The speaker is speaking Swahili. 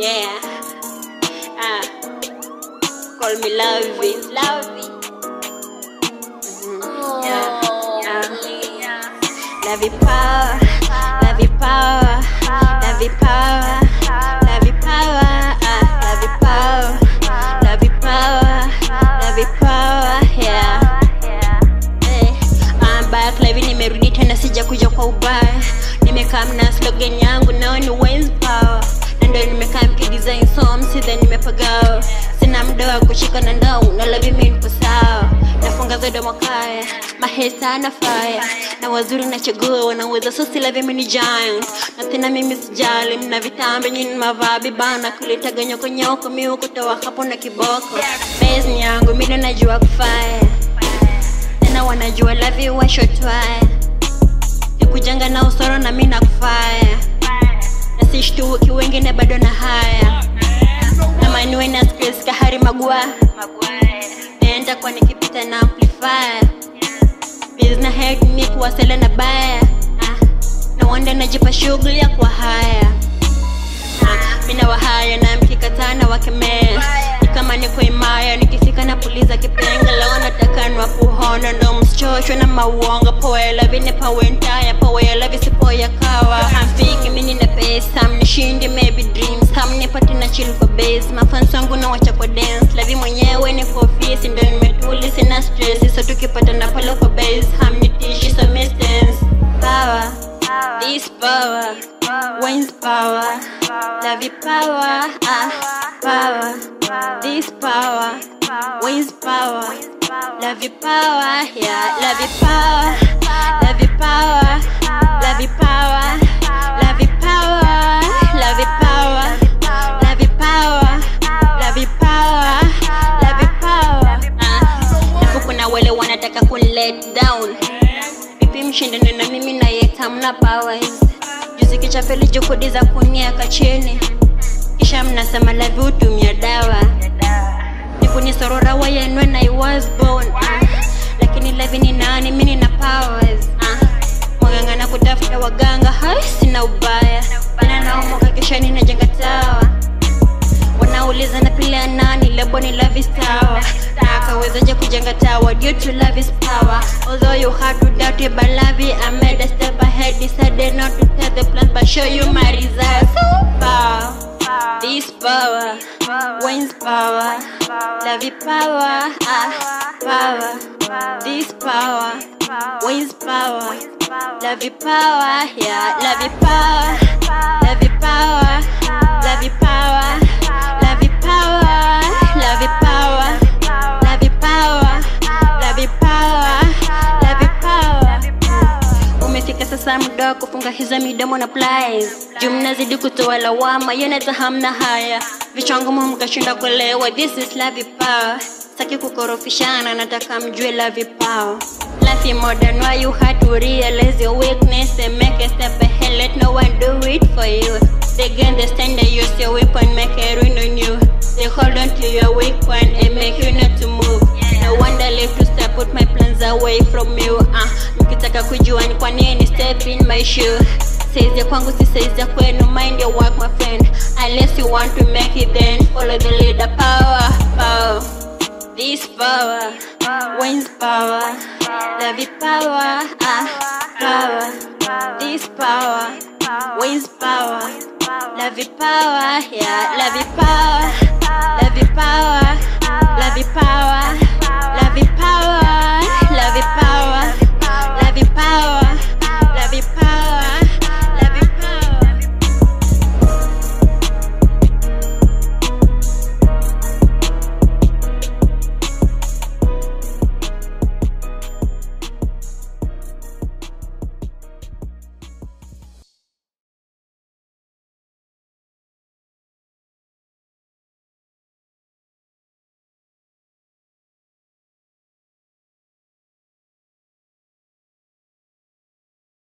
Yeah. Ah. Call me Lovey. Lovey. Mhm. Yeah. Yeah. Lovey power. Lovey power. Lovey power. Lovey power. Ah. Lovey power. Lovey power. Lovey power. Yeah. Eh, I'm back live nimerudi tena sija kuja kwa ubaya nimekaa mna slogan yangu nao ni Wayne's power na ndio nimekaa mkidesign songs then nimepagao sina muda wa kushika na ndau na love mimi nipo sawa nafunga zote mwakaya mahesa na fire na wazuri na chaguo wanaweza so si love mimi ni giant na tena mimi sijali mna vitambe nyini mavabi bana kulitaga nyoko nyoko mimi kutoa hapo na kiboko base ni yangu mimi najua kufaya tena wanajua lavi washotwaya sikujanga na usoro na mi nakufaya na sishtuki wengine bado na haya namaniwe na stress kahari magua naenda kwa nikipita na amplifier bizna head ni kuwasela na baya Ah, na wanda najipa shughuli ya kwa haya Ah, mina wahaya na mkikataa na wakemea ni kama niko imaya nikifika na puliza kipenga leo nataka nwa kuhona ndo msichoshwe na mauongo poela vine pawentaya poela visipoya kawa hamfiki mini na pesa mnishindi maybe dreams hamnipati na chill kwa base mafans wangu na wacha kwa dance lavi mwenyewe ni kwa ofisi ndo nimetuli sina stress so tukipata na pale kwa base hamnitishi so distance power this power Wayne's power love your power ah power this power Wayne's power love your power yeah love your power love your power love your power love your power love your power love your power love your power love your power ah Alafu kuna wale wanataka kun let down vipi mshindane na mimi na yeta mna powers juzi kichapeli juhudi za kuniaka chini kisha mnasema lavi hutumia dawa nikunisorora wayenwe na I was born ah. lakini lavi ni nani mi nina powers ah. mwaganga na kutafuta waganga hai sina ubaya ina naomoka kisha ninajenga tawa wanauliza na pila nani lebo ni love is tower na akawezaje kujenga tower due to love is power although you had to doubt it but love it I made a step ahead decided not to tell the plans but show you my results power this power Wayne's power love it power ah power this power Wayne's power love it power yeah love it power love it power love it power love it power love it power love it power love it power love it power umefika sasa muda wa kufunga hizo midomo na plies juu mnazidi kutoa lawama yeneta hamna haya vichwangu mkashinda kuelewa this is love power saki kukorofishana nataka mjue love power Life modern why you had to realize your weakness and make a step ahead let no one do it for you they gain the stand they use your weapon make a ruin on you they hold on to your weak point and make you not to move no wonder live to step put my plans away from you uh, mkitaka kujua ni kwa nini step in my shoe Says ya kwangu si says ya kwenu mind your work my friend unless you want to make it then follow the leader power power this power Wayne's power love it power ah power this power Wayne's power love it power yeah love it power love it power love it power